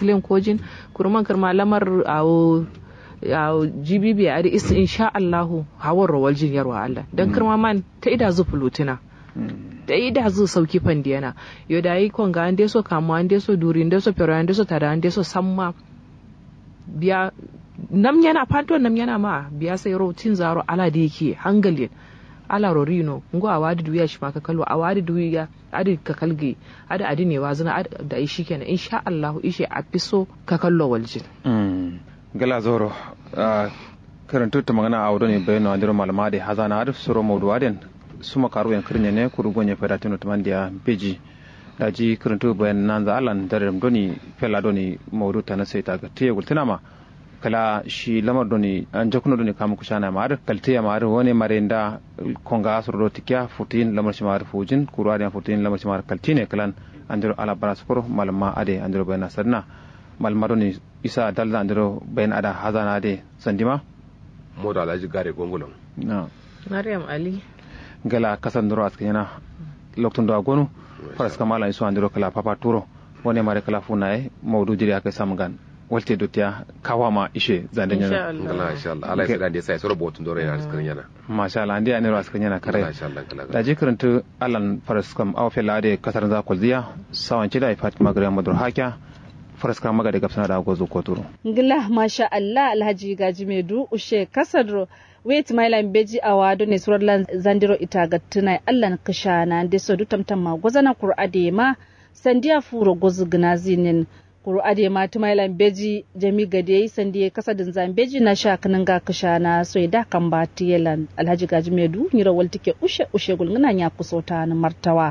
claim kojin kurman kirma lamar awo GBB a da isa insha Allahu hawar rawar jin yarwa Allah dan kirma man ta ida zu fulutina da ida zu sauki fandiyana yo da yi konga an deso kamu an deso duri an deso pero an deso tada an deso samma biya nam yana fanto nam yana ma biya sai rotin zaro ala da yake hangalin ala rorino ngo a wadi duya shi maka kalwa a wadi duya adi ka kalge adi adi ne wazina da ishi kenan insha Allah ishe a fiso ka kallo waljin gala zoro karantu ta magana a wadon bayan na malama da hazana arif suro maudu waden suma karu yan kirnya ne kuru gonye fada tino tamandiya beji da ji karantu bayan nan za alan da doni fela doni maudu ta na sai ta ga tiye gultina ma kala shi lamar doni an jakuno doni kamu kushana ma ar kaltiya ma ar woni marenda konga suro tikya futin lamar shi ma ar fujin kuru adiyan futin lamar shi ma ar kaltine kalan andiro ala baraskoro malama ade andiro bayan sarna malama doni isa dalda andiro bayan ada hazana ade sandima modo alhaji gare gongulon na Maryam Ali gala kasan duro askanyana loktun do agonu faras kamala iso andiro kala papa turo woni mare kala funaye mawdu jiri aka samgan walte dotiya kawama ishe zande nyana ngala insha Allah ala sai da sai soro botun dore yana cikin yana masha Allah andi aniro askanyana kare ngala insha Allah ngala da je karantu alan faras kam aw fela ade kasar za kolziya sawan cida fatima gare madur hakya faras kam maga de gapsana da gozo koturo ngila masha Allah alhaji gaji medu ushe kasadro wait mailan beji a wado ne surar lan zandiro ita ga tunai Allah kashana de so dutam ma gozana qur'ade ma sandiya furo gozu gnazinin qur'ade ma tumailan beji jami gade sandiya kasadin zambeji na sha kanin ga kashana so da kan ba tiyelan alhaji gaji medu nyira waltike ushe ushe gulngana nya kusota na martawa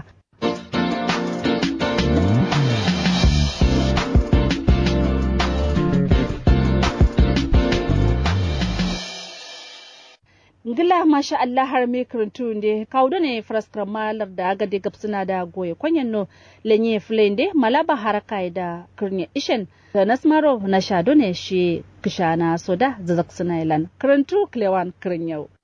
ngila masha Allah har me karantu nde kawdo ne fraskar malar da aga de gapsuna da goye kwanyen no lenye flende malaba haraka da kirnya ishen da nasmaro na shado ne shi kishana soda zazak sunailan karantu klewan kirnyau